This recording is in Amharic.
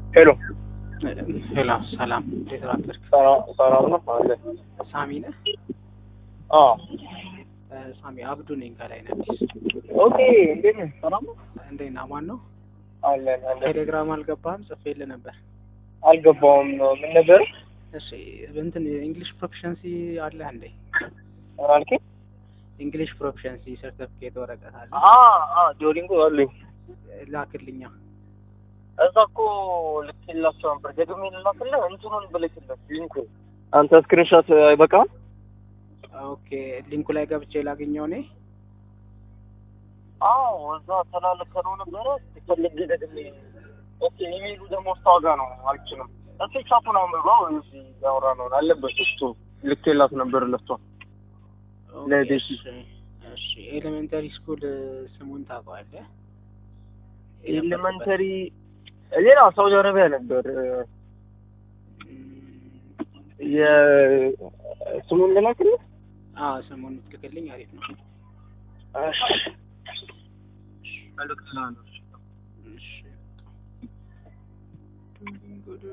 ሄሎ ሄሎ፣ ሰላም እንዴት አደርክ? ሰላም ነው አለ ሳሚ ነህ? አዎ እ፣ ሳሚ አብዱ ነኝ ከላይ ነህ አዲስ። ኦኬ እንዴት ነህ ሰላም ነው እንዴት ነህ? ማን ነው? አለን አለን ቴሌግራም አልገባህም? ጽፌልህ ነበር። አልገባውም ምን ነበር እሺ፣ እንትን እንግሊሽ ፕሮፊሸንሲ አለህ እንዴ? ምን አልከኝ እንግሊሽ ፕሮፊሸንሲ ሰርተፊኬት ወረቀት አለ? አ አ ዶሪንጎ አለኝ ላክልኛ። እዛ እኮ ልክላቸው ነበር ደግሜ ልላክልህ እንትኑን ብልክልህ ሊንኩን አንተ ስክሪንሾት አይበቃም ኦኬ፣ ሊንኩ ላይ ገብቼ ላገኘው እኔ። አዎ እዛ ተላልከነው ነበረ ሲፈልግ ደግሜ ኦኬ ኢሜይሉ ደግሞ ስታወጋ ነው አልችልም እሱ ቻፑን አንብባው እዚህ ያወራ ነው አለበት እሱ ልኬላት ነበር ለሷ ኦኬ፣ ለቤት እሺ፣ እሺ። ኤሌመንተሪ ስኩል ስሙን ታውቀዋለህ? ኤሌመንተሪ ሌላ ሳውዲ አረቢያ ነበር እም፣ የስሙን ልላክልህ አዎ ስሙን ትልክልኝ፣ አሪፍ ነው። እሺ መልዕክት ላለው እሺ